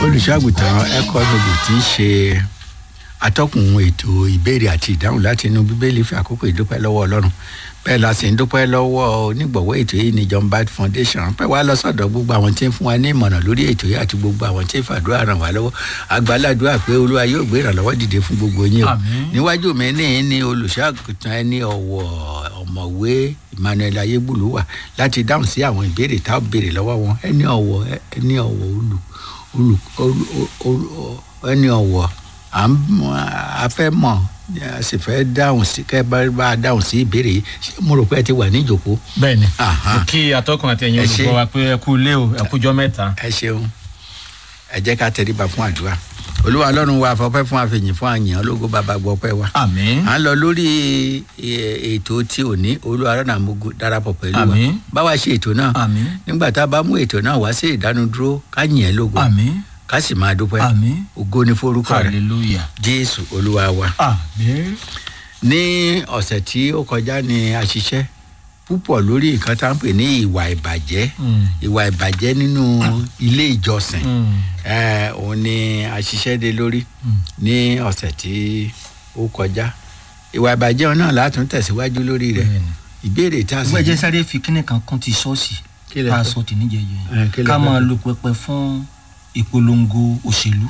olùṣọ́àgùtàn ẹ̀kọ́ gbogbo tí ń ṣe atọ́kùn ètò ìbéèrè àti ìdáhùn láti inú bíbélì fi àkókò ìdúpẹ́ lọ́wọ́ ọlọ́run bẹ́ẹ̀ la sì ń dúpẹ́ lọ́wọ́ onígbọ̀wọ́ ètò yìí ní john bat foundation pẹ́ wá lọ sọ́dọ̀ gbogbo àwọn tí ń fún wa ní ìmọ̀ràn lórí ètò yìí àti gbogbo àwọn tí ń fàdúrà ràn wá lọ́wọ́ àgbàládùá pé olúwa yóò gbé ìrànlọ́wọ́ dìde fún gbogbo yín o Àmín. níwájú mi ní ní olùṣọ́àgùtàn ẹni ọ̀wọ̀ ọ̀mọ̀wé emmanuel ayégbùlú wà láti dáhùn sí àwọn ìbéèrè tá a béèrè lọ́wọ́ wọn ẹni ọ̀wọ̀ ẹni ọ̀wọ̀ olù olù olù olù ẹni ọ̀wọ̀ à ń a fẹ́ mọ̀ a sì fẹ́ dáhùn sí kẹ́ bá bá a dáhùn sí ìbéèrè yìí ṣé mo rò pé ẹ ti wà níjòkó. bẹ́ẹ̀ni Aha. mo kí atọ́kùn àti ẹ̀yin Ẹ ṣé. olùkọ́ wa pé ẹ kú ilé o ẹ kújọ́ mẹ́ta. ẹ ṣeun ẹ jẹ́ ká tẹríba fún àdúrà olúwa ọlọ́run wa fọpẹ́ fún àfẹ̀yìn fún àyàn ológo bàbá gbọ́pẹ́ wa àmín à ń lọ lórí ẹ, ètò tí ò ní olúwa rọ́nà mugu darapọ̀ pẹ̀lú wa Àmín. báwa ṣe ètò náà àmín nígbà tá a bá mú ètò náà wá sí ìdánudúró ká yìn ẹ́ lógo àmín ká sì máa dúpẹ́ àmín ògo ni forúkọ rẹ hallelujah jésù olúwa wa. àmín ní ọ̀sẹ̀ tí ó kọjá ni a ṣiṣẹ́ púpọ̀ lórí nǹkan tá à ń pè ní ìwà ìbàjẹ́ Mm. ìwà ìbàjẹ́ nínú ilé ìjọsìn Mm. Eh, òun ni a ṣiṣẹ́ dé lórí Mm. ní ọ̀sẹ̀ tí ó kọjá ìwà ìbàjẹ́ náà látún tẹ̀síwájú lórí rẹ̀ Bẹ́ẹ̀ni. ìbéèrè tá a sì ìwé ẹjẹ sáré fi kíní kan kún ti ṣọ́ọ̀ṣì Kí lẹ tá a fẹ́? sọ tì níjẹjẹ Eh, kí lẹ ká fẹ́? máa lo pẹpẹ fún ìpolongo òṣèlú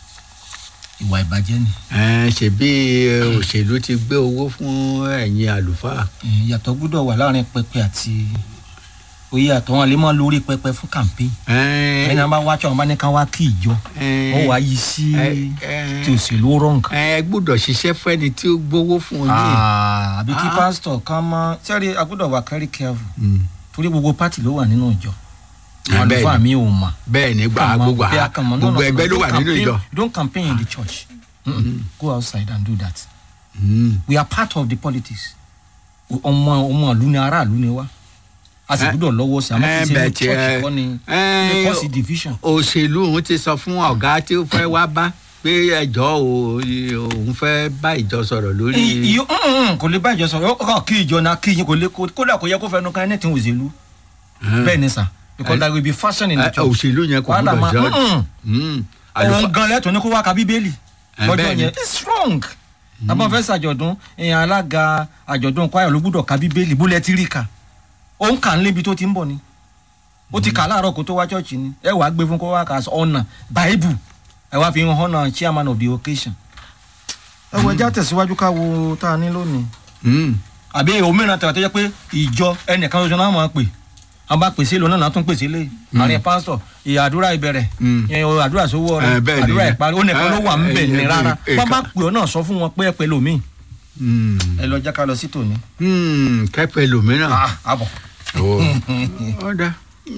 ìwà ìbàjẹ́ ni Eh, ṣebí eh, òṣèlú ti gbé owó fún ẹ̀yin àlùfáà Eh, ìyàtọ̀ gbọ́dọ̀ wà láàrin pẹpẹ àti oyè àtọ̀ wọn lè máa lórí pẹpẹ fún campaign Eh, ẹni wọn bá wá tí wọn bá ní ká wá kí ìjọ eh, wọn wá yí sí eh, eh, ti òṣèlú wrong ẹ gbọ́dọ̀ ṣiṣẹ́ fẹ́ni tí ó gbowó fún yín. Ah, àbí kí Ah. pásítọ̀ kan mọ́ sẹ́rí agbọ́dọ̀ wà very careful Mm. torí gbogbo pátì ló wà nínú ìjọ Ah, àwọn bẹ́ẹ̀ àlùfáà ni. mi ò mà bẹ́ẹ̀ ni gbà Come on, gbogbo bí a à- kàn mọ́, no, gbogbo no, no, ẹgbẹ́ ló don't wà nínú campaign- ìjọ. don't campaign in the church Mm-mm. go outside and do that Mm. we are part of the politics ọmọ ọmọ ìlú ni aráàlú ni wá a sì Eh, gbọ́dọ̀ lọ́wọ́ sí àmọ́ eh, kí n ṣe ní bẹ́ẹ̀ church tiẹ̀- kọ́ ni Eh, kọ́ sí division. òṣèlú òun ti sọ fún ọ̀gá tí ó fẹ́ wá bá pé ẹjọ́ o- òun fẹ́ bá ìjọ sọ̀rọ̀ lórí. I- iyo mm, mm, kò lè bá ìjọ sọ̀rọ̀ ó kàn kí ìjọ náà kí yín kò lè kó- kódà kò yẹ kó fẹnu kan anything òṣèlú Ah. bẹ́ẹ̀ ni sà because Eh, there will be fashion in the Eh, church. òṣèlú yẹn kò Wàhálà gbúdọ̀ máa- jọ. mm, Mm. òun Àlùfáà- gan lẹ́tọ̀ọ́ ní kó wá ka bíbélì Eh, lọ́jọ́ bẹ́ẹ̀ ni. yẹn it's wrong tàbá fẹ́ ṣàjọ̀dún ìyẹn alága àjọ̀dún kwaya ló gbúdọ̀ ka bíbélì bólẹ̀ tí rí ka ó ń kà ń lébi tó ti ń bọ̀ ni ó ti kà láàárọ̀ kó tó wá chọ́ọ̀chì ni ẹ wàá gbé fún kó wá kà ọ̀nà báíbù ẹ wá fi hàn náà chairman of the occasion. ẹ wọ ẹjẹ àtẹ̀síwájú ká wo tá a ní lónìí. Mm. àbí òmíràn tẹ̀wá tó jẹ́ pé ìjọ ẹnìkan ṣoṣo náà máa pè wọn bá pèsè lónà náà tún pèsè lé àárín pásítọ̀ ìyá àdúrà ìbẹ̀rẹ̀ Mm. ìyẹn o àdúrà sówó Eh, rẹ bẹ́ẹ̀ ni. àdúrà ìparí ó nìkan ló wà ń bẹ̀ Eh, ní eh, rárá eh, wọn bá ká- pè ọ náà sọ fún wọn pé ẹ pẹ̀lú mi. Mm. ẹ lọ jẹ́ ká lọ sí tòní. Mm. kẹ́pẹ́ lòmíràn. àbọ̀. Ó ọ̀dà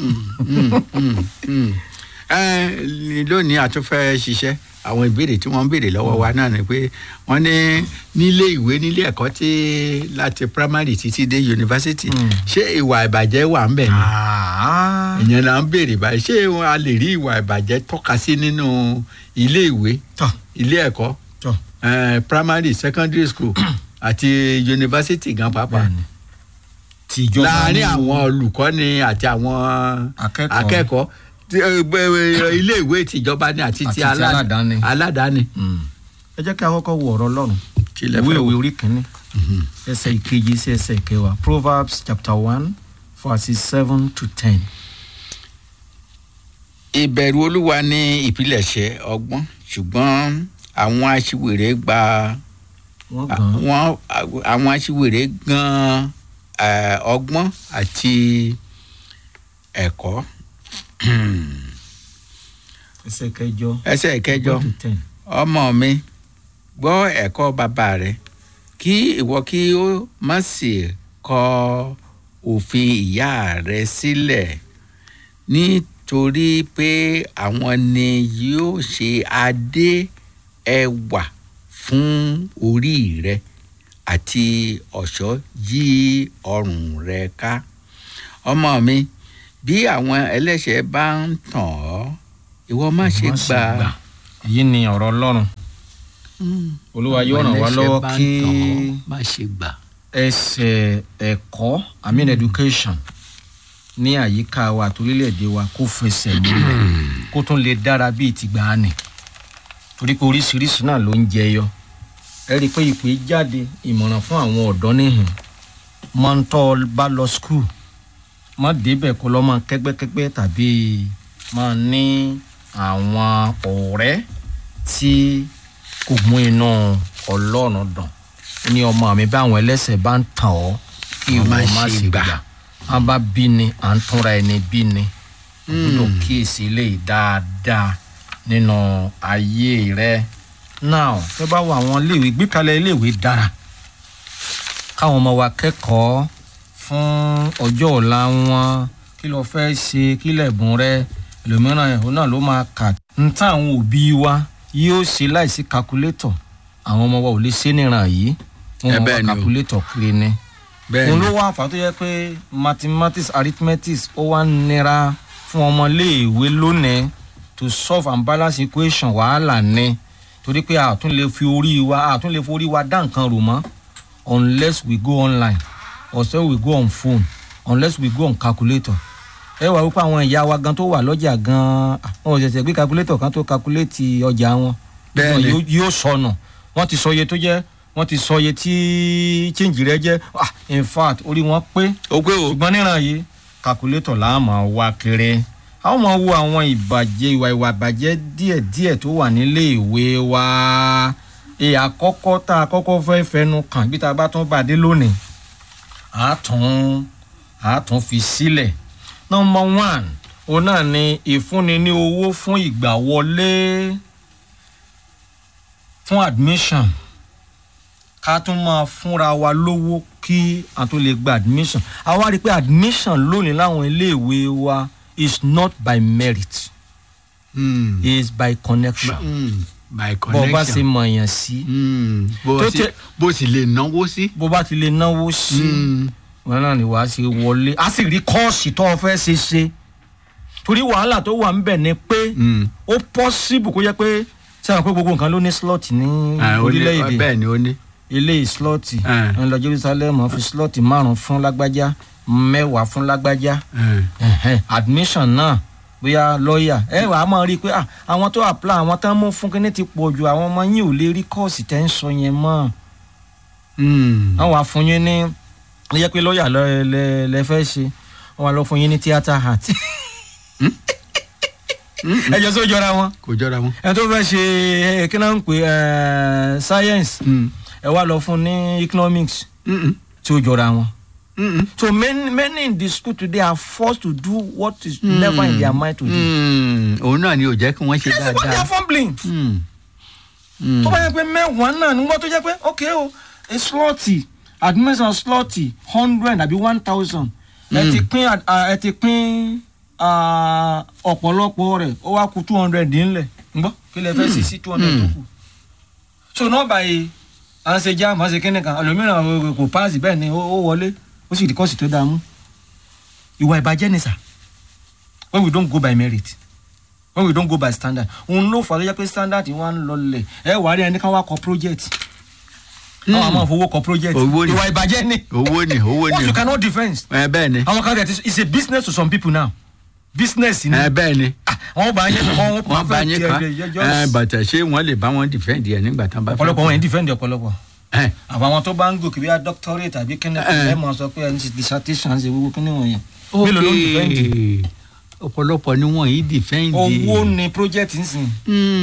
lónìí a tún fẹ́ ṣiṣẹ́ àwọn ìbéèrè tí wọ́n ń béèrè lọ́wọ́ wa náà ni pé wọ́n ní nílé ìwé nílé ẹ̀kọ́ tí láti primary títí dé yunifásitì Mm. ṣé ìwà ìbàjẹ́ wà ń bẹ̀ ni ìyẹn là ń béèrè báyìí ṣé a lè rí ìwà ìbàjẹ́ tọ́ka sí nínú ilé ìwé tọ́ ilé ẹ̀kọ́ tọ́ eh, primary secondary school àti yunifásitì gan pàápàá bẹ́ẹ̀ni tìjọba láàárín ní- àwọn olùkọ́ni àti àwọn Akẹ́kọ̀ọ́. akẹ́kọ̀ọ́ tí, eh, gbẹ- eh, ilé ìwé tìjọba ni àti Àti ti ti alá- aládàáni. aládàáni. Mm. ẹ jẹ́ kí a kọ́kọ́ wo ọ̀rọ̀ ọlọ́run Kí lẹ ìwé fẹ́ ìwé wò? orí kìíní ẹsẹ̀ ìkeje sí ẹsẹ̀ ìkẹwàá proverbs chapter one verses seven to ten. ìbẹ̀rù olúwa ní ìpilẹ̀ṣẹ̀ ọgbọ́n ṣùgbọ́n àwọn aṣiwèrè gba wọ́n gan àwọn àwọn aṣiwèrè gan eh, ọgbọ́n àti ẹ̀kọ́ ẹsẹ̀ kẹjọ ẹsẹ̀ kẹjọ seven to ten. ọmọ mi gbọ́ ẹ̀kọ́ bàbá rẹ kí ìwọ kí ó má sì kọ òfin ìyá rẹ sílẹ̀ nítorí pé àwọn ni yóò ṣe adé ẹwà fún orí rẹ àti ọ̀ṣọ́ yí ọrùn rẹ ká ọmọ mi bí àwọn ẹlẹ́ṣẹ̀ bá ń tàn ọ́ ìwọ má ṣe Má gbà á èyí ni ọ̀rọ̀ ọlọ́run olúwa yóò ràn wá lọ́wọ́ kí má ṣe gbà. ẹsẹ̀ ẹ̀kọ́ i mean education ní àyíká wa àti orílẹ̀-èdè wa kó fẹsẹ̀ múlẹ̀ kó tún lè dára bíi tìgbà nì torí pé oríṣiríṣi náà ló ń jẹyọ ẹ rí i pé ìpè jáde ìmọ̀ràn fún àwọn ọ̀dọ́ níhìn máa ń tọ́ ọ bá lọ skul má débẹ̀ kó lọ́ máa kẹ́gbẹ́kẹ́gbẹ́ tàbí máa ní àwọn ọ̀rẹ́ tí kò mú inú ọlọ́run dùn ní ọmọ mi bí àwọn ẹlẹ́sẹ̀ bá ń tàn ọ́ kí Wọ́n má ìwọ má ṣe ṣe gbà. gbà á bá bí ni à ń túnra ẹni bí ni o gbọ́dọ̀ kíyèsí eléyìí dáadáa nínú ayé rẹ now tó bá wọ àwọn iléèwé gbékalẹ̀ iléèwé dára káwọn ọmọ wa kẹ́kọ̀ọ́ fún ọjọ́ ọ̀la wọn kí ló fẹ́ ṣe kí lẹ̀bùn rẹ ẹlòmíràn ẹ̀hún náà ló máa kà ń tán àwọn òbí wa yóò ṣe láìsí kakulétọ̀ àwọn ọmọ wa ò lè ṣe níran yìí wọn Ẹ mọ bẹ́ẹ̀ ni o. kakulétọ̀ kiri ni bẹ́ẹ̀ òun ni ló wá àǹfà tó yẹ pé mathematics arithmetic ó wá nira fún ọmọléèwé lónìí to solve and balance equation wàhálà ni torí pé a tún lè fi orí wa a tún lè fi orí wa dá nǹkan rò mọ́ unless we go online or say we go on phone unless we go on calculator ẹ wà wípé àwọn ìyá wa gan tó wà lọ́jà gan wọn ò ṣẹ̀ṣẹ̀ gbé calculator kan tó calculate ọjà wọn Bẹ́ẹ̀ ni. Yóò- yóò sọnù wọ́n ti sọ iye tó jẹ́ wọ́n ti sọ iye tí change rẹ jẹ́ ah in fact orí wọn pé ó pé o ṣùgbọ́n níran yìí calculator là á máa wá kiri a ó máa wo àwọn ìbàjẹ́ ìwà ìwà ìbàjẹ́ díẹ̀díẹ̀ tó wà nílé ìwé wa èyí àkọ́kọ́ tá a kọ́kọ́ fẹ́ fẹnu kàn bí tá a bá tún bá a dé lónìí a tún a tún fi sílẹ̀ number one òun náà ni ìfúnni ní owó fún ìgbà wọlé fún admission ká tún máa fúnra wa lówó kí a tó lè gba admission a wá rí i pé admission lónìí láwọn iléèwé wa is not by merit Mm. is by connection Mm. by bó o bá ṣe connection mọ̀ èèyàn sí Mm. bó Tó sì- tẹ- bó sì lè náwó sí. bó bá ti lè náwó sí Mm. wọn náà ni wàá ṣe wọlé a sì rí kọ́ọ̀sì tó o fẹ́ ṣe ṣe torí wàhálà tó wà ńbẹ̀ ni pé Mm. ó possible kó jẹ́ pé sẹ́wọ̀n pé gbogbo nǹkan ló ní slot ní Ah, ó ní- orílẹ̀-èdè bẹ́ẹ̀ ni ó ní. ilé slot Ah. ń lọ Jerusalem fi slot márùn fún lágbájá mẹ́wàá fún lágbájá Mm. Ẹ̀hẹ́n, admission náà bóyá lọ́ọ̀yà ẹ wà á máa rí i pé ah, àwọn tó apply àwọn tán mú fún kínní ti pọ̀ jù àwọn ọmọ yín ò lè rí kọ́ọ̀sì tẹ́ ń sọ yẹn mọ́ Mm. àwọn àfún yín ní ó yẹ pé lọ́ọ̀yà lẹ- lẹ lẹ fẹ́ ṣe wọ́n wá lọ fún yín ní theatre art ẹ jọ sọ jọra wọn kò jọra wọn. ẹ tó fẹ́ ṣe ẹ, kí náà ń pè ẹ science Mm. ẹ wá lọ fún ní economics Mm. tí ó jọra wọn. Mm. So many many in the school today are forced to do what is never in their mind to do. Mm. òun náà ni ò jẹ́ kí wọ́n ṣe Yes, but they dáadáa. are fumbling. Mm. Mm. tó bá yẹ pé mẹ́wàá náà nígbà tó jẹ́ pé ok o a slotty admission slotty hundred àbí one thousand ẹ ti pín ad- ah, ẹ ti pín ah, ọ̀pọ̀lọpọ̀ rẹ̀ ó wá ku two hundred nílẹ̀ ńgbọ́ kí lè fẹ́ sí sí two hundred tó kù. so náà báyìí à ń ṣe jam à ń ṣe kíni kan ẹlòmíràn ò- kò paasi bẹ́ẹ̀ ni ó ó wọlé ó sì di kọ́ọ̀sì tó dáa mú ìwà ìbàjẹ́ ni sà when we don't go by merit when we don't go by standard òun ló fà á tó jẹ́ pé standard wa ń lọlẹ̀ ẹ wà á rí ẹni ká wá kọ project àwọn àmọ́ fowó kọ project Owó ni. ìwà ìbàjẹ́ ni owó ni owó what ni. you cannot defend ẹ bẹ́ẹ̀ ni. àwọn kan tẹ̀ it's a business to some people now business ni ẹ bẹ́ẹ̀ ni. Ah, wọ́n bá yẹn wọ́n wọ́n bá yín kan ẹ bàtà ṣé wọ́n lè bá wọn defend yẹn nígbà tán bá fẹ́. ọ̀pọ̀lọpọ̀ wọn yẹn defend ọ̀pọ̀lọpọ̀ ẹ àbá àwọn tó bá ń gòkè bí i doctorate àbí kíni Eh. ẹ mọ̀ sọ pé ẹni ti dissertation ṣe wíwú kíni wọ̀nyẹn mélòó ló ń defend ok ọ̀pọ̀lọpọ̀ ni wọ́n yìí defend. owó ni project ń sìn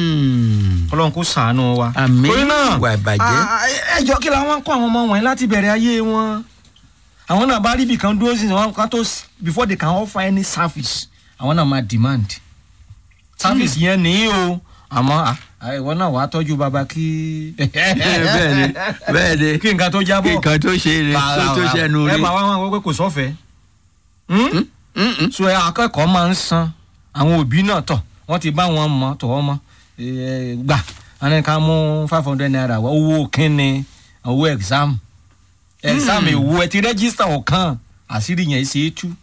Mm. ọlọ́run kò sàánú wa. Àmín. torí náà Ìwà ìbàjẹ́. ah, ẹjọ́ kí la wọ́n kọ́ àwọn ọmọ wọ̀nyí láti bẹ̀rẹ̀ ayé wọn. àwọn náà bá rí ibì kan dúró sí wọn kan tó s- before they can offer any service àwọn náà máa demand. service yẹn nìyí o àmọ́ ah, ah, ìwọ náà wàá tọ́jú baba kí. bẹ́ẹ̀ ni bẹ́ẹ̀ ni kí nǹkan tó jábọ̀. kí nǹkan tó ṣe rè tó tó ṣẹnu ẹ rí. máa wá wọn pé kò sọ́fẹ̀ẹ́. Hmm? Mm-mm. so ẹ akẹ́kọ̀ọ́ máa ń san àwọn òbí náà tọ̀ wọ́n ti bá wọn mọ̀ tọ̀ wọ́n mọ̀ ẹ, gbà wọn ní ká mú five hundred naira wá owó kínni owó exam exam èwo ẹ ti rẹ́gísítà ọ̀kan àṣírí yẹn ṣe é tú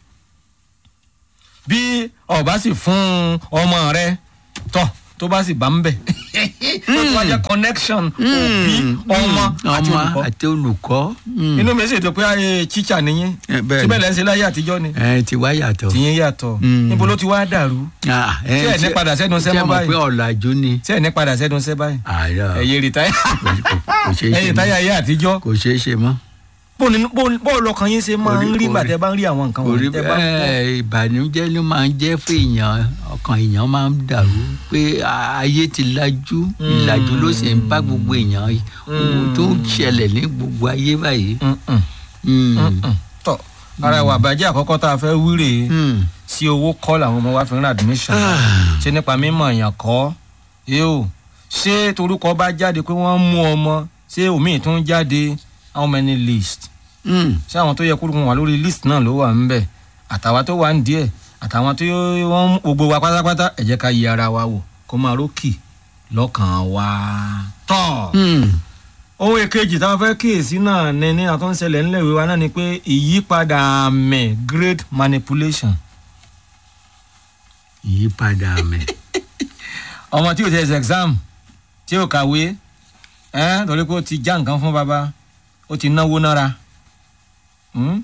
bí ọba sì fún ọmọ rẹ tọ tó bá sì bá ń bẹ ó ti wá jẹ́ connection òbí ọmọ àti ọmọ olùkọ́ àti olùkọ́. Mm. inú mi sì dùn pé ayé tíṣà nìyẹn Eh, bẹ́ẹ̀ ni. síbẹ̀ lẹ́sẹ̀ láyé àtijọ́ ni ẹ ti wá yàtọ̀. tìyẹn yàtọ̀ Mm. níbo ló ti wá dàrú Ah, ẹ, Ṣé ẹ̀ ní ṣé- padà sẹ́nu iṣẹ́ ṣé mọ́ mọ̀ báyìí? pé ọ̀làjú ni. tí ẹ̀ ní padà sẹ́dun sẹ́ báyìí àárọ̀ ẹ̀yẹ rìtáyà kò kò ṣeé ṣe ẹ̀yẹ rìtáyà mọ́. ayé àtijọ́ kò ṣeé ṣe mọ́. bó ni- bó- bó lọkàn yín ṣe máa ń Orí- rí ìgbà orí- tẹ́ bá ń rí àwọn nǹkan kò rí wọ̀nyí tẹ́ bá ń gbọ́. bẹ́ẹ̀ ìbànújẹ́ ló máa ń jẹ́ fún èèyàn ọkàn èèyàn máa ń dàrú pé ayé ti lajú ìlàjú ló sì ń bá gbogbo èèyàn ohun tó ń ṣẹlẹ̀ ní gbogbo ayé báyìí. Mm-mm. Mm. Mm-mm. tọ́ ara ìwà àbájẹ́ àkọ́kọ́ tá a fẹ́ wí rèé Mm. sí owó kọ́ làwọn ọmọ wa fi ń ra admission Ah. ṣé nípa mímọ̀ èèyàn kọ́ yóò ṣé torúkọ bá jáde pé wọ́n mú ọmọ ṣé òmíì tún jáde how many list Mm. ṣé àwọn tó yẹ kó wà lórí list náà ló wà ńbẹ̀ àtàwa tó wà ń díẹ̀ àtàwọn tó wọ́n gbogbo wa pátápátá ẹ jẹ́ ká yí ara wa wò kó máa rókì lọ́kàn wa. tọ́ Mm. ohun èkejì táwọn fẹ́ kíyèsí náà ní ní àtúnṣẹlẹ̀ ńlẹ̀ ìwé wa náà ni pé ìyípadà àmì grade manipulation. ìyípadà mi. ọmọ tí o ti ẹsẹ̀ exam tí o kàwé ẹ́ torí pé o ti já nǹkan fún baba o ti náwó nára Hmm?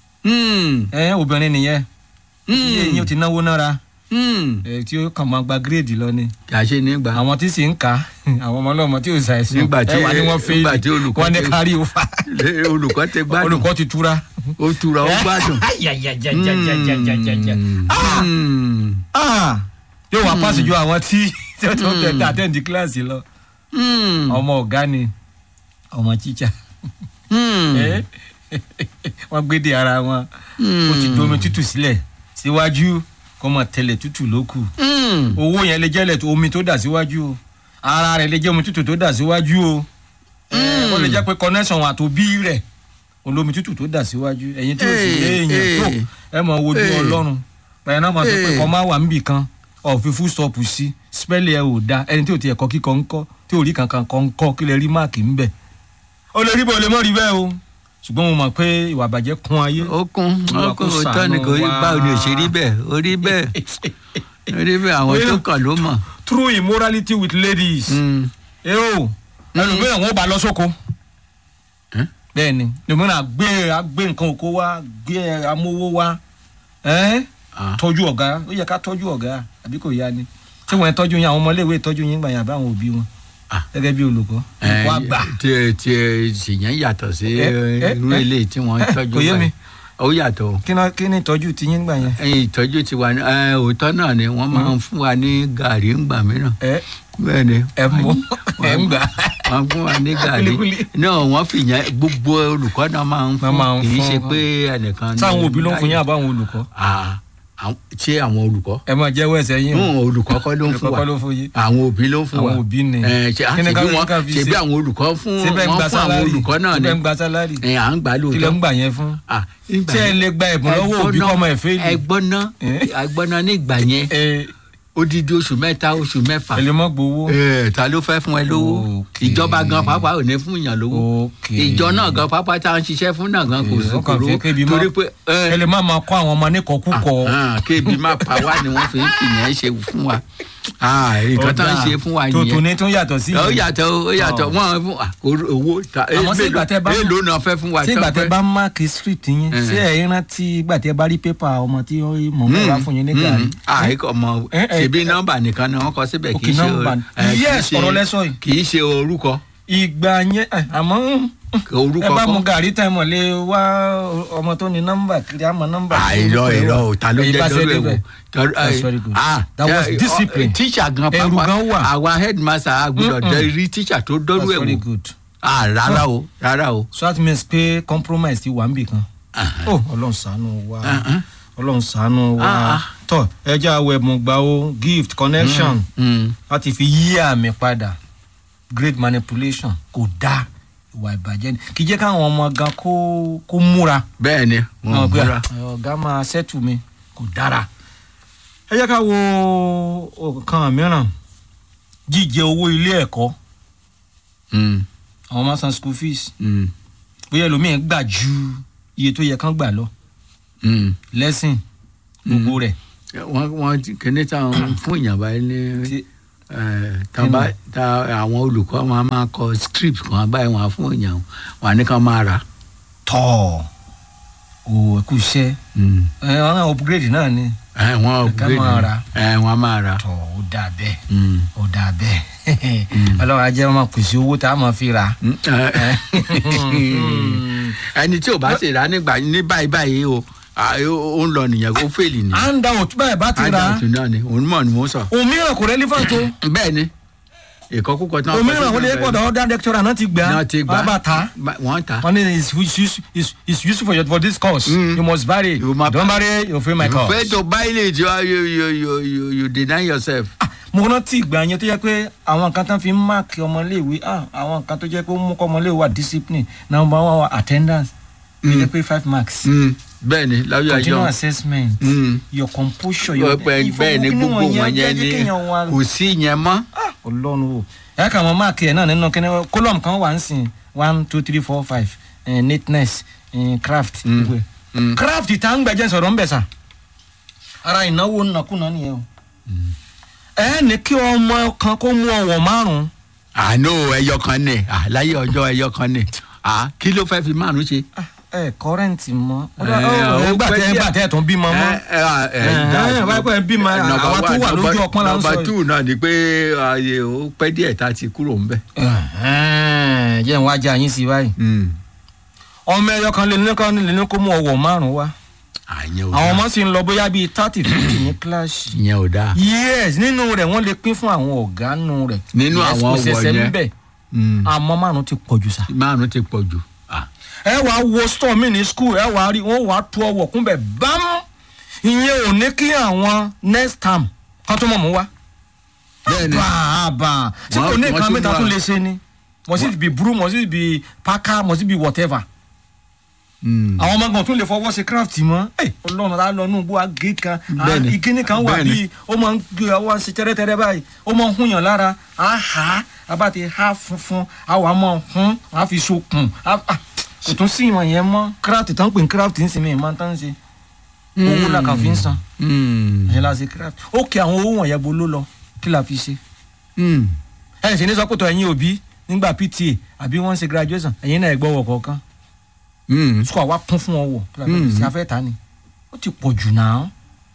Mm. ẹ obìnrin nìyẹn Mm. tí eyín o ti náwó nára Mm. ẹ tí o kàn máa gba gírèdì lọ ni kì í ṣe nígbà. àwọn tí sì ń kà á àwọn ọmọ ọlọ́mọ tí o ṣàìsàn Nígbà tí- ẹ wà ní wọ́n nígbà fẹ́ẹ́lì tí olùkọ́ wọ́n ní ti- kárí òfa olùkọ́ ti gbádùn olùkọ́ ti túra. ó tura ó gbádùn. Jajajajajajajaja. Ah! Mm. Ah! yóò wá pàṣẹ ju àwọn tí tí wọ́n tó tẹ̀ àtẹ̀ǹdì kíláàsì lọ Mm. ọmọ ọ̀gá ni ọmọ tíṣà. Mm. Eh? wọ́n gbé de ara wọn Mm. ó ti domi tútù sílẹ̀ síwájú kó mọ̀ tẹ̀lẹ̀ tútù ló kù Mm. owó yẹn lè jẹ́lẹ̀ tó omi tó dà síwájú o ara rẹ̀ lè jẹ́ omi tútù tó dà síwájú o Eh, ó lè jẹ́ pé connection àtòbí rẹ̀ olómi tútù tó dà síwájú ẹ̀yin tí ó sì lé Eh, èèyàn tó eh. ẹ mọ̀ wojú Eh. ọlọ́run pẹ̀lú náà máa sọ pé Eh. kọ́ máa wà níbì kan ọ̀fi full stop sí spẹ́lì ẹ̀ ò da ẹni tí ò ti ẹ̀kọ́ kíkọ́ ń kọ́ tí ò rí kankan kọ́ ń kọ́ kí lè rí máàkì ń bẹ̀ ó lè rí bó lè mọ́ rí bẹ́ẹ̀ o ṣùgbọ́n mo mọ̀ pé ìwà àbàjẹ́ kún ayé ó kún Olúwa ó kún kó òótọ́ ni ṣàánú kò rí wa. báwo ni ò ṣe rí bẹ́ẹ̀ ó rí bẹ́ẹ̀ ó rí bẹ́ẹ̀ àwọn tó kàn ló mọ̀. true immorality with ladies. Mm. ẹ o ẹlòmíràn wọn bá lọ sóko Eh? bẹ́ẹ̀ni ẹlòmíràn gbé agbé nǹkan oko wá gbé amówó wá ẹ Ah. tọ́jú ọ̀gá ó yẹ ká tọ́jú ọ̀gá àbí kò yá ni ṣé wọn tọ́jú yín àwọn ọmọléèwé tọ́jú yín gbà yín àbí àwọn òbí wọn Ah. gẹ́gẹ́ bí olùkọ́ olùkọ́ àgbà tí tí ṣìyẹn yàtọ̀ sí Eh, eh, irú eh. ilé tí wọ́n Eh, tọ́jú kò yé mi. báyìí. ó yàtọ̀ o. kí ná- kí ni ìtọ́jú ti yín gbà yẹn. ẹyin ìtọ́jú ti wà ní ẹ, òótọ́ náà ni wọ́n máa ń fún wa ní gàrí ńgbà mìíràn ẹ bẹ́ẹ̀ ni ẹ mú ẹ ń gbà. wọ́n fún wa ní gàrí Kúlíkúlí. náà wọ́n fi yẹn gbogbo olùkọ́ náà máa ń Wọ́n máa ń fún kì í fún ṣe wọn. pé ẹnìkan ní sáwọn òbí ló ń fún yín láyé. àbáwọn olùkọ́ Ah, àwọn- ṣé àwọn olùkọ́ ẹ máa jẹ́wọ́ ẹsẹ̀ yín o Hùn, olùkọ́ kọ́ ló ń fún olùkọ́ wa kọ́ ló fún yín. àwọn òbí ló ń fún wa Àwọn òbí ni. ẹ ṣe Kí ni ká- àṣebí wọn ká fi ṣebí ṣe? àwọn olùkọ́ fún síbẹ̀ ń wọn gba fún àwọn sálárì olùkọ́ náà ni síbẹ̀ ń gba sálárì ẹ à ń gbà kí ló ń lóòótọ́ gbà yẹn fún. Ah, nígbà ṣé ẹ yẹn- lè gba ẹ̀bùn lọ́wọ́ òbí ẹgbọ́n kọ́mọ náà- ẹ̀ fẹ́ẹ́lì. ẹgbọ́n náà Eh? ẹgbọ́n náà nígbà yẹn ẹ odidi oṣù mẹ́ta oṣù mẹ́fà ẹ lè mọ́ gbowó. Eh, ta ló fẹ́ fún ẹ lówó Okay. ìjọba gan pàápàá ò ní fún yàn lówó Okay. ìjọ náà gan pàápàá tá à ń ṣiṣẹ́ fún náà gan kò Okay, sí ó kàn kúrò fi kébi mọ́. torí pé eh, ẹ lè má máa kọ́ àwọn ọmọ níkọ̀ọ́kúkọ̀. ah, kébi má pa wá ni wọ́n fi ń fìyẹn ṣe fún wa Ah, nǹkan tó ń ṣe fún wa tuntun nìyẹn ní tún yàtọ̀ sí ó yẹn. yàtọ̀ ó yàtọ̀ Oh. wọ́n fún ah, owó- owó ta Àmọ́ sí ìgbà tẹ́ bá- èlò náà fẹ́ fún wa tí ìgbà tán tẹ fẹ́. bá máàkì street yín Eh. ṣé ẹ rántí ìgbà tẹ bá rí pépà ọmọ tí mọ̀ mọ́ wá fún yín ní gàrí. àìkọ ọmọ Eh, eh, ṣebí eh. nọ́mbà nìkan ni wọ́n kọ síbẹ̀ kì Okay, í ṣe number. eh, kì í Yes, ṣe- ọ̀rọ̀ lẹ sọ yìí. kì í ṣe orúkọ ìgbà yẹn ẹ, àmọ́ mm, orúkọ ẹ bá mu kọ́. gàrí tẹ mọ̀ lé wá ọmọ tó ní nọ́mbà kiri àmọ́ nọ́mbà. àìrọ ìrọ ò ta ló Ẹ̀yin jẹ bá ṣe lórí ẹ wò débẹ̀. Tọ́rọ- That's eh, very good. ah, That was eh, discipline. eh, teacher gan Ẹ̀rù pàápàá gan wà. àwa headmaster agbọ́dọ̀ Mm-mm. dẹ rí teacher tó dọ́rú That's ẹ̀ very wò good. ah rárá o rárá o. so that means pé compromise ti wà níbì kan. oh ọlọ́run ṣàánú wa Uh-huh. ọlọ́run ṣàánú wa Ah, ah. tọ ẹjẹ awọ ẹ̀bùn gbà o gift connection Mm. láti fi yí àmì padà great manipulation kò dáa ìwà ìbàjẹ́ ni kì í jẹ́ káwọn ọmọ gan kó kó múra bẹ́ẹ̀ ni wọn ò wọn gbé múra. ọ̀gá máa ṣẹ́tù mi kò dára. ẹ jẹ́ ká wo nǹkan mìíràn jíjẹ owó ilé ẹ̀kọ́ Mm, àwọn máa san school fees mm, bóyá ẹlòmíín gbà ju iye tó yẹ kán gbà lọ mm. lẹ́sìn gbogbo rẹ̀ wọ́n wọ́n ti- kíní táwọn fún ìyàbá ní Ti- Eh, tán bá tá àwọn olùkọ́ wọn a máa kọ script kan báyìí wọn á fún èèyàn wọn á ní kán máa rà. tọ́ o ẹ kú iṣẹ́ Mm. ẹ wọn náà upgrade náà ni Eh, wọn Ká upgrade máa ni. rà. Eh, wọn á máa rà. tọ́ ó dà bẹ́ẹ̀ Mm. ó dà bẹ́ẹ̀ ọlọ́run ajẹ́ wọn máa pèsè owó tá a máa fi rà. Mm, eh. ẹni tí ò bá sì rà nígbà ní báyìí báyìí o ah, ó ó ń lọ nìyẹn kó fèlì ni. handout bẹ́ẹ̀ bá ti rà handout náà ni òun mọ̀ ni mò ń sọ. òmíràn kò relevant o bẹ́ẹ̀ ni ìkọ́kúkọ tí wọ́n kọ òmíràn sí ó lè bẹ́ẹ̀ pọ̀dọ̀ ọ̀dà lecturer náà ti gbà náà ti gbà wọ́n bá ta Ba- wọ́n ta. wọ́n ní it's use- it's it's useful for your for this course Mm. you must buy it You must- don't buy it you fail my you course. fail to buy it you, are- you, you, you, you, you deny yourself. Ah, mo rántí ìgbà yẹn tó yẹ pé àwọn nǹkan tán fi ń máàkì ọmọléèwé ah, àwọn nǹkan tó jẹ́ pé ó mú kọ́ ọmọléèwé wà discipline number one wà attendance tó Mm. jẹ́ pé five marks Mm, bẹ́ẹ̀ ni láyé continual àjọ assessment Mm. your composure your bẹ́ẹ̀ bẹ́ẹ̀ ni gbogbo wọn yẹn ni kò sí yẹn mọ́. ọlọ́run o ẹ kà mọ́ máàkì ẹ̀ náà nínú kíní column kan wà ń sìn one two three four five eh, neatness eh, craft Mm. gbogbo ẹ̀. Mm. craft tá ń gbẹ̀jẹ̀ sọ̀rọ̀ ń bẹ̀ sà ara ìnáwó nàkúnà nìyẹn o ẹ ní kí ọmọ kan kó mú ọwọ́ márùn-ún àánú ẹyọ kan ní à, láyé ọjọ́ ẹyọ kan ní à, kí ló fẹ́ fi márùn ṣe. ẹ kọrẹǹtì mọ Ẹ, ó gbà pẹ́ tẹ díẹ̀. gbà tẹ tún bímọ mọ ẹ ẹ ẹ Ẹ, ẹ wáyé pé bímọ, number àwa tó one, wà lójú number- ọpọ́n là ń sọ number yìí. two náà ni pé ààyè ó pẹ́ díẹ̀ tá a ti kúrò ńbẹ̀. jẹ́ ń wá já yín sí báyìí Mm. ọmọ ẹyọ kan lè ní kan lè ní kó mú ọwọ́ márùn wá àyẹn ò àwọn dáa ọmọ sì ń lọ bóyá bíi thirty fifty ní kíláàsì ìyẹn ò dáa. yes nínú rẹ̀ wọ́n lè pín fún àwọn ọ̀gá nù rẹ̀ Nínú Yes, àwọn kò ọwọ́ ṣẹ̀ṣẹ̀ yẹn. níbẹ̀ Mm. àmọ́ márùn ti pọ̀ jù sá. márùn ti pọ̀ jù. Ah. ẹ wàá wo store mi ní school ẹ wàá rí wọn wàá tu ọwọ́ kúnbẹ̀ bám ìyẹn ò ní kí àwọn next term kan tó mọ̀ mú wá. bẹ́ẹ̀ni bàbà tí Wọ́n- kò ní wọ́n nǹkan tún mẹ́ta wá. tún lè ṣe ni must it be brew must it be packer must it be whatever. Mm. àwọn ọmọ gan tún lè fọwọ́ ṣe craft mọ́ ẹ ọlọ́run á lọ nù bó agé kan á- Bẹ́ẹ̀ni. ìkíní kan wà Bẹ́ẹ̀ni. bíi ó máa ń gbé ọwọ́ ṣe tẹ́rẹ́tẹ́rẹ́ báyìí ó máa ń hún yàn lára á hà á abá ti há funfun á wà á máa hún á fi sokùn á á- kò tún sí ìmọ̀ yẹn mọ́ craft tán pè ní craft ń sinmi ìmọ̀ tán ń ṣe owó la kàn fi ń san Mm. ẹ̀yìn la ṣe craft ó kí àwọn owó wọ̀nyẹn bo ló lọ kí la fi ṣe Mm. ẹ̀yìn sì ní sọ́kòtò ẹ̀yìn òbí nígbà PTA àbí wọ́n ń ṣe graduation ẹ̀yìn náà ẹ̀ gbọ́wọ́ kọ̀ọ̀kan Mm. sukọ àwa kún fún ọ wọ Mm. ṣe afẹ́ ta ni ó ti pọ̀ jù náà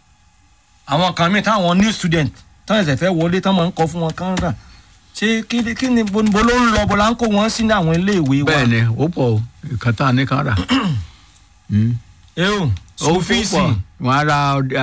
àwọn kan míì táwọn new student tán ẹsẹ̀ fẹ́ wọlé tán máa ń kọ́ fún wọn kán rà ṣé kí ni- kí ni bo bo ló ń lọ bo la ń kó wọn sí ní àwọn iléèwé wa bẹ́ẹ̀ni ó pọ̀ o ìkan tá a ní kan rà. Mm. ẹ o ó school pọ̀ fees wọ́n á ra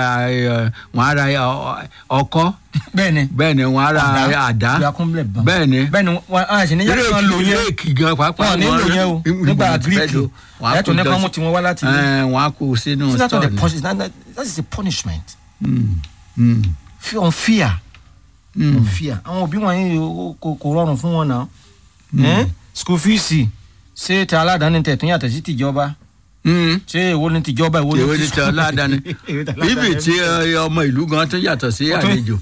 ẹ, wọ́n á ra ẹ, ọkọ́ bẹ́ẹ̀ni bẹ́ẹ̀ni wọ́n á ra àdá ìyàkúnlẹ̀ bàn bẹ́ẹ̀ni bẹ́ẹ̀ni wọn a ṣe ní yàrá kan lò yẹn réèkì gan pàápàá wọn nílò yẹn o nígbà gíríkì ẹ̀tọ́ ní kán mú tiwọn wá láti ilé ẹ wọ́n á kó sínú so that's not store the ni. punishment that, that is a punishment Mm. Mm. Fe- on fear. Mm. on fear àwọn òbí wọn yìí ó- kò kò rọrùn fún wọn náà Eh? school fees ṣé ti aládàáni tẹ̀ tún yàtọ̀ sí tìjọba Mm. ṣé èwo ni tìjọba èwo èwo ni ni ti aládàáni Èwo ti aládàáni. bíbí tí ẹ, ọmọ ìlú gan tó yàtọ̀ sí Ó tún- àlejò.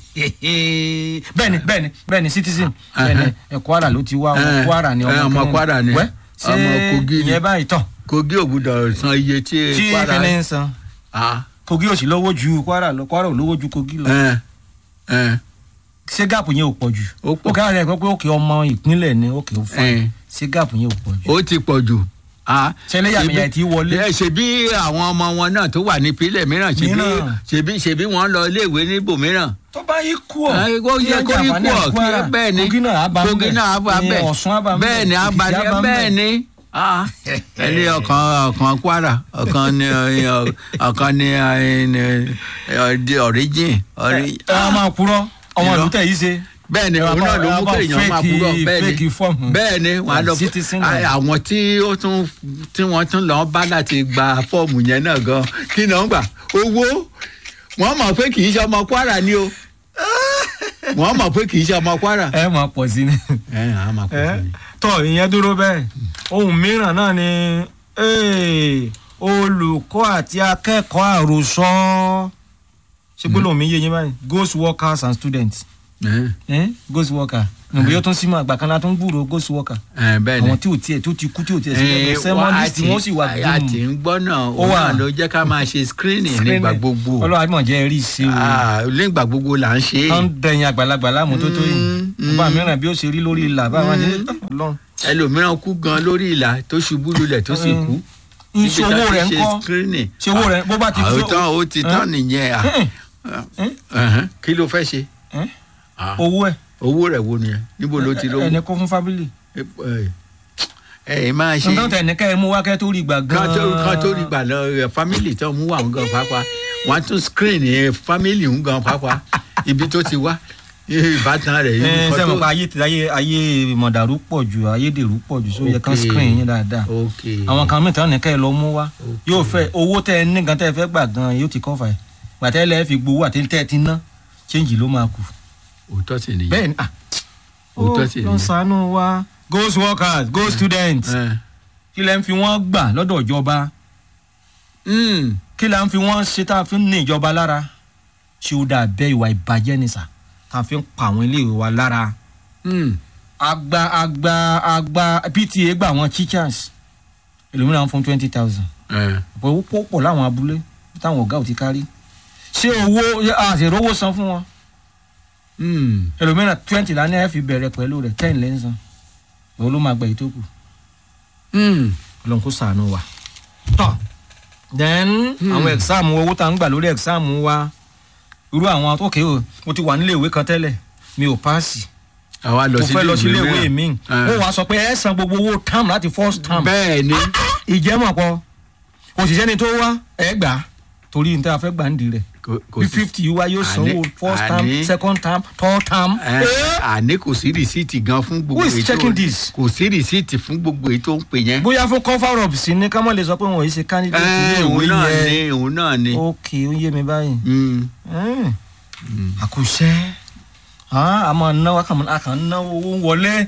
bẹ́ẹ̀ni bẹ́ẹ̀ni bẹ́ẹ̀ni citizen Uh-huh. bẹ́ẹ̀ni ẹ Kwara ló ti wá ọmọ Eh, Kwara ni eh, ọmọ kìnìún. Kwara ni. Wẹ́, ṣé Ọmọ Kogi ni. ìyẹn báyìí tán kogi ò gbúdọ̀ san iye tí tí Kwara kìnìún ń san Ah, Kogi ò sì lówó ju Kwara lọ Kwara ò lówó ju Kogi lọ ẹ, ẹ, ṣé gáàpù yẹn ò pọ̀ jù Ó pọ̀. òkè àwọn ẹ̀kọ́ pé òkè ọmọ ìpínlẹ̀ ni òkè ó fún Eh. ṣé gáàpù yẹn ò pọ̀ jù ó ti pọ̀ jù. Ah, ṣẹlẹ́yàmẹ̀yà ṣebí- tí wọlé. ẹ, ṣebí àwọn ọmọ wọn náà tó wà ní ìpínlẹ̀ mìíràn ṣebí Mìíràn. ṣebí ṣebí wọ́n lọ iléèwé níbòmíràn. tó bá yí kú ọ Ẹ, ó yẹ kó yí kú ọ kí bẹ́ẹ̀ ni kogi náà á bá ń kogi náà á bá ní bẹ́ẹ̀ ọ̀ṣun á bá ń bẹ́ẹ̀ ni á bá Èkìtì á bá ń bẹ́ẹ̀ ni Ah, ẹni ọ̀kan ọ̀kan Kwara ọ̀kan ni ọ̀- ọ̀kan ni ọ̀dí origin. ori- ẹ á máa purọ́ ọmọ Irọ́. ìlú tẹ̀ yìí ṣe bẹ́ẹ̀ ni ẹ òun máa- náà ló ẹ mú máa kéèyàn máa fake- purọ́ bẹ́ẹ̀ fake ni form. bẹ́ẹ̀ ni wọ́n á lọ Citizen à- náà. àwọn tí ó tún tí wọ́n tún lọ bá láti gba fọ́ọ̀mù yẹn náà gan kí ni wọ́n gbà owó wọ́n mọ̀ pé kì í ṣe ọmọ Kwara ni o wọ́n mọ̀ pé kì í ṣe ọmọ Kwara. ẹ máa pọ̀ sí ni. ẹ ẹ á máa pọ̀ sí ni. tọ́ ìyẹn dúró bẹ́ẹ̀ ohun mìíràn náà ni eh, olùkọ́ àti akẹ́kọ̀ọ́ àròsọ ṣé gbólóhùn mi yé yín báyìí ghost workers and students ẹ ẹ ghost worker nùbí yóò tún sí mọ àgbà kan láti ń gbúrò ghost worker ẹ bẹ́ẹ̀ ni àwọn tí ò tiẹ̀ tó ti kú tí ò tiẹ̀ sí Eh, ẹgbẹ́ wá- sẹ́mọ́lìsì àti- wọ́n sì wà àti ń gbọ́ náà ó wà. wà ló jẹ́ ká máa ṣe screening nígbà gbogbo ọlọ́run àbímọ jẹ́ rí sí o Ah, nígbà gbogbo là ń ṣe é. kán dẹ̀yìn àgbàlagbà láàmú tó tó yìí Mm, bàbá mìíràn bí ó ṣe rí lórí ìlà bá wọn ṣe ọlọ́run ẹlòmíràn kú gan lórí ìlà tó ṣubú lulẹ̀ tó sì kú. níbi iṣẹ́ tá owó ti rẹ̀ ń ṣe kọ́ screening. ṣe owó rẹ̀ bó bá ti àwọn tán ó ti tán nìyẹn à. Eh, Ẹ̀hẹ́n, kí ló fẹ́ ṣe. Eh? Ah, owó ẹ̀ owó rẹ̀ wo nìyẹn níbo ló ti lówó. ẹni kó fún fábílì ẹ ẹ máa ṣe nǹkan tẹ̀ ní ká ẹ mú wá kẹ́ tó rí gbà kan gan-an tó kan tó rí gbà lọ ẹ, family tó mú wà ń gan pápá wọn á tún screen ẹ family ń gan pápá ibi tó ti wá ìbátan rẹ̀ ẹ nǹkan sẹ́mi tó- pa ayé ayé ayé mọ̀dàrú pọ̀ jù ayédèrú pọ̀ jù sóyẹ kan Ok. screen yín dáadáa ok àwọn kan mìíràn ní ká ẹ lọ mú wá Ok. yóò fẹ́ owó tẹ ẹ ní gan tẹ ẹ fẹ́ gbà gan yóò ti cover ẹ̀ gbàtẹ́ lẹ́ẹ̀ fi gbowó àti tẹ́ ẹ ti ná change ló máa kù. òótọ́ sì nìyẹn bẹ́ẹ̀ ni ah Òótọ́ sì ó lọ ni. sànú wa ghost workers ghost students Ẹ. kí lẹ́ ń fi wọ́n gbà lọ́dọ̀ ìjọba Mm. kí lẹ́ ń fi wọ́n ṣe tá a fi ń ní ìjọba lára ṣé ó dà bẹ́ẹ̀ ìwà ìbàjẹ́ ni sà tá a fi ń pa àwọn iléèwé wa lára Mm. agba agba agba pta gba àwọn teachers ẹlòmíràn fún twenty thousand Ẹ. ọ̀pọ̀ owó pọ̀ láwọn abúlé táwọn ọ̀gá ò ti kárí ṣé owó àṣèrówó san fún wọn Mm. ẹlòmíràn twenty lánàá ẹ fi bẹ̀rẹ̀ pẹ̀lú rẹ̀ ten lẹ́ ń san òun ló máa gba èyí tó kù Mm. ọlọ́run kó sàánú wa. tọ́ then àwọn exam owó tá à ń gbà lórí exam wa irú àwọn ok o mo ti wà nílé ìwé kan tẹ́lẹ̀ mi ò paasi àwa lọ mo sí fẹ́ lọ sí ilé ìwé mìíràn. mi Ẹ. ó wàá sọ pé ẹ san gbogbo owó term láti first term bẹ́ẹ̀ ni ìjẹ́mọ̀ pọ̀ òṣìṣẹ́ ni tó wá ẹ gbà á torí ní tí a fẹ́ gbà ń di rẹ̀ kò kò bí sí fifty wá yóò sanwó Àní- first term àní- second term third term. Ẹ, àní kò sí rìsíìtì gan fún gbogbo Who is èyí tó- checking this? kò sí rìsíìtì fún gbogbo èyí tó ń pè yẹn. bóyá fún cover up sí ni ká má lè sọ pé wọn ò yí ṣe candidate ilé Ẹ, òun ìwé náà yẹn ni òun náà ni. ok ó yé mi báyìí. Mm. Mm. àkùṣe a máa náwó a kàn ń náwó owó wọlé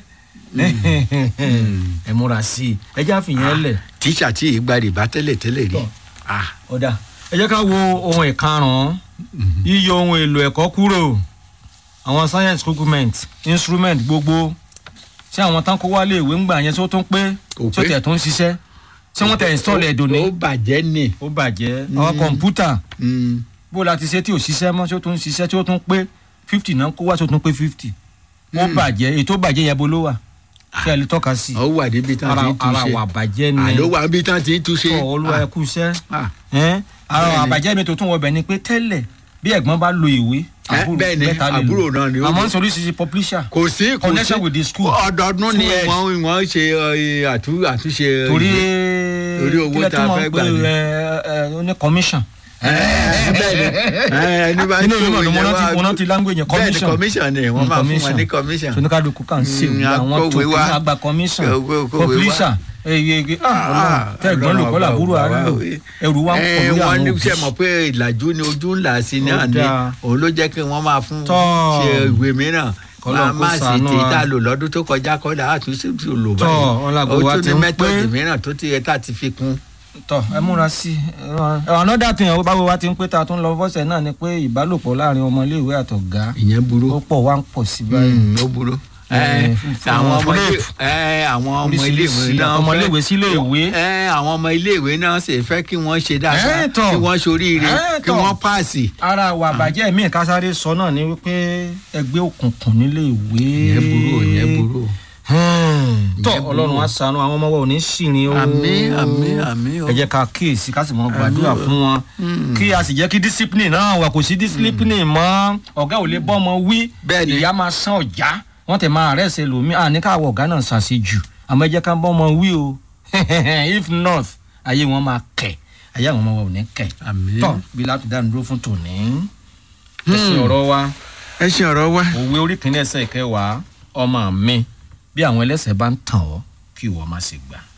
ẹ múra sí i ẹ jẹ́ àfihàn lẹ̀ tíṣà tí ì gba rìbá tẹ́lẹ̀ tẹ́lẹ̀ rí. Tọ́. Ah, ọ̀dà ẹ jẹ́ ká wo ohun ìkarùn-ún yíyọ ohun èlò ẹ̀kọ́ kúrò àwọn science document instrument gbogbo ṣé àwọn tán kó wálé ìwé ń gbà yẹn tó tún pé Kò tó pé. tẹ̀ tó ń ṣiṣẹ́ ṣé wọ́n tẹ̀ install ẹ̀ dòní ó bàjẹ́ ni. ó bàjẹ́ àwọn kọ̀ǹpútà Mm. bó la ti ṣe tí ò ṣiṣẹ́ mọ́ tí ó tún ń ṣiṣẹ́ tí ó tún pé fifty náà kó wá tí ó tún pé fifty ó bàjẹ́ ètò bàjẹ́ yẹn bó ló wà kí ẹ lè tọ́ka sí ó wà níbi tán ara ti ń ara túnṣe. wà bàjẹ́ ni àló wà níbi tán ti ń túnṣe. tọ́ olúwa ẹ kú iṣẹ́ Ah, ẹ́n ara Bẹ́ẹ̀ni. àbàjẹ́ mi tó tún wọbẹ̀ ni pé tẹ́lẹ̀ bí ẹ̀gbọ́n bá lo ìwé Eh, bẹ́ẹ̀ni, àbúrò náà ni ó àmọ́ lò. ń sọ oríṣiríṣi publisher kò sí kò sí Connection with the school. ọdọọdún ni Two years. wọ́n wọ́n ṣe ẹ, àtú- àtúnṣe. ẹ, torí Torí owó kílẹ̀ tá tó a máa fẹ́ ń gbà pè ni. ẹ ẹ ó ní commission ẹ, bẹ́ẹ̀ni ẹ, ẹni bá inú tó ìwé mọ̀ ní mo yẹn rántí wá- mo rántí language yẹn bẹ́ẹ̀ni commission commission ni wọ́n Mm, máa fún wọn commission. ní commission. soníkàlùkù kà ń ṣe Mm, òwúrọ̀ àwọn akọ̀wé tó wa. kí àgbà commission Kọ̀wé- kọ̀wé wa. publisher eye ege Ah, tẹ̀gbọ́n lò kọ́ làbúrò Ọlọ́run àárò ọba wa. ẹrù wa ń pọ̀ Ẹ, lórí wọ́n àwọn ní òbí sẹ́ mọ̀ pé ìlàjú ni ojú ńlá sí ní Ó àná dáa. òun ló jẹ́ kí wọ́n máa fún Tọ́. ṣe ìwé mìíràn Kọ́lọ́run kó máa sì ṣàánú tè wa. tá a lò lọ́dún tó kọjá kọ́dà àtúnṣe tó lò Tọ́, ọlágbó báyìí wa ó ti tún ní ń mẹ́tọ̀dì pé. mìíràn tó ti yẹ tá a ti fi kún. tọ ẹ múra sí i another thing ọ báwo wá ti ń pé ta tún lọ fọ́sẹ̀ náà ni pé ìbálòpọ̀ láàrin ọmọ iléèwé àtọ̀gá ìyẹn burú ó pọ̀ wá ń pọ̀ sí báyìí Mm, ó burú. Ẹ, Ẹ, fún- àwọn ọmọ rape. ilé ẹ, àwọn ọmọ Oríṣiríṣi iléèwé náà ọmọ fẹ́- iléèwé sí iléèwé. ẹ, àwọn ọmọ iléèwé náà sì fẹ́ kí wọ́n ṣe dáadáa Ẹ, tọ́. kí wọ́n ṣoríire Ẹ, kí tọ́. wọ́n páàsì. ara wà bàjẹ́ mi kásáré sọ náà ni wípé ẹgbẹ́ òkùnkùn nílé ìwé ìyẹn burú ìyẹn burú. tọ Ìyẹn burú. ọlọ́run á ṣàánú àwọn ọmọ wa ò ní ṣìrìn o Àmín, àmín, àmín o. ẹ jẹ́ ká kíyèsí ká sì mọ gbàdúrà Àmín o. fún wọn Mm. kí a sì jẹ́ kí discipline náà wà kò sí discipline mọ́ ọ̀gá ò lè bọ́ ọmọ wí Bẹ́ẹ̀ni. ìyá máa san ọ̀já wọ́n tẹ̀ máa rẹ̀ ṣe lòmí àní káwọ̀ ọ̀gá náà ṣàṣejù àmọ́ ẹ jẹ́ ká bọ́ ọmọ wí o if not ayé wọn máa kẹ̀ ayé àwọn ọmọ wa ò ní kẹ̀ Àmín. tọ́ bí láti dánu dúró fún tòní ẹsẹ̀ ọ̀rọ̀ wa ẹ ṣe ọ̀rọ̀ wa. òwe orí kìíní ẹsẹ̀ ìkẹwàá ọmọ mi bí àwọn ẹlẹ́sẹ̀ bá ń tàn ọ́ kí ìwọ má ṣe gbà.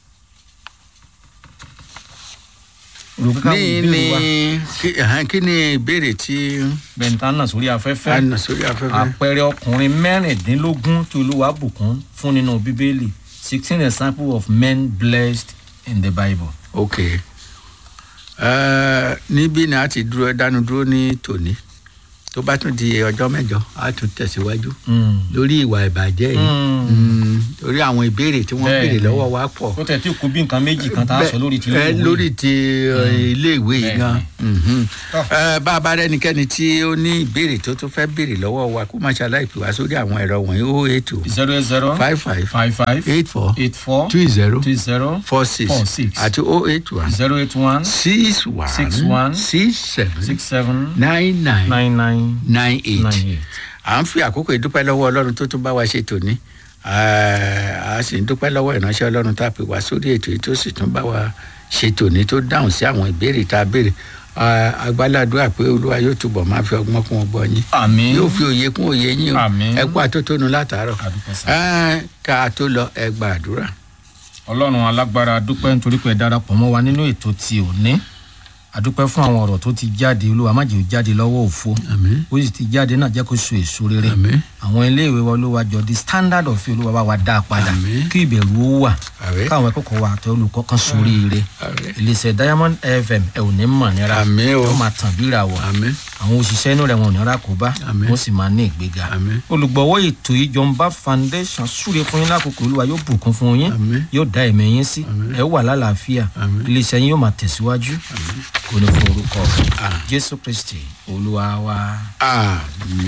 olùkọ́ ká ní wò ní ìbéèrè wa kí- ẹ̀hán, kí ni ìbéèrè tí bẹ̀ntánà sórí a afẹ́fẹ́ nà sórí afẹ́fẹ́. àpẹẹrẹ ọkùnrin mẹ́rìndínlógún tí olúwa bùkún fún nínú bíbélì sixteen examples of men blessed in the bible. ok Ẹ, níbí ni a ti dúró dánu dúró ní tòní tó bá tún di ọjọ́ mẹ́jọ á tún tẹ̀síwájú Mm. lórí ìwà ìbàjẹ́ yìí Mm. Mm, lórí àwọn ìbéèrè tí wọ́n Bẹ́ẹ̀ béèrè ni. lọ́wọ́ wa pọ̀ ó tẹ̀ tí kú bí nǹkan méjì kan tá a sọ lórí ti Bẹ́ẹ̀, ilé-ìwé. lórí ti uh, iléèwé yìí Bẹ́ẹ̀ gan Mhm. Tọ́. Eh, bá a bá rẹ́nikẹ́ni tí ó ní ìbéèrè tó tún fẹ́ béèrè lọ́wọ́ wa kó má ṣàlàyé pè wá sórí àwọn ẹ̀rọ wọ̀nyí ó ètò zero eight zero five five five five eight four eight four two zero two zero four six four six àti oh eight one zero eight one six one Six one. six seven six seven nine nine nine nine nine eight nine eight. à ń fi àkókò ìdúpẹ́ lọ́wọ́ ọlọ́run tó tún bá wa ṣe tòní Eh, a sì ń dúpẹ́ lọ́wọ́ ìránṣẹ́ ọlọ́run tá a pè wá sórí ètò yìí tó sì tún bá wa ṣe tòní tó dáhùn sí àwọn ìbéèrè tá a béèrè Eh, agbáládùá pé olúwa yóò túbọ̀ máa fi ọgbọ́n kún ọgbọ́n yín àmín yóò fi òye kún òye yín o Àmín. ẹ kú àtótónu látàárọ̀ àdúpẹ́ sá. Eh, ká a tó lọ ẹ gba àdúrà. ọlọ́run alágbára dúpẹ́ nítorí pé ẹ darapọ̀ mọ́ wa nínú ètò ti òní àdúpẹ́ fún àwọn ọ̀rọ̀ tó ti jáde olúwa má jẹ́ ó jáde lọ́wọ́ òfo àmín ó sì ti jáde náà jẹ́ kó so èso rere àmín àwọn iléèwé wa olúwa jọ di standard of olúwa bá wa dá a padà Àmín. kí ìbẹ̀rù ó wà àmín káwọn akẹ́kọ̀ọ́ wa àti olùkọ́ kan sórí ire àmín iléeṣẹ́ diamond fm ẹ ò ní mọ̀ nira Àmín o. ó máa tàn bíra wọ̀ àmín àwọn òṣìṣẹ́ inú rẹ̀ wọn ò ní ra kó bá Àmín. wọ́n sì máa ní ìgbéga àmín olùgbọ̀wọ́ ètò ìjọba foundation súre fún yín lákòókò olúwa yóò bùkún fún yín Àmín. yóò dá ẹ̀mí yín sí Àmín. ẹ wà lálàáfíà Àmín. iléeṣẹ́ yín yóò máa tẹ̀síwájú kò ní fún orúkọ Àmín. jésù kristi olúwa wa. àmín.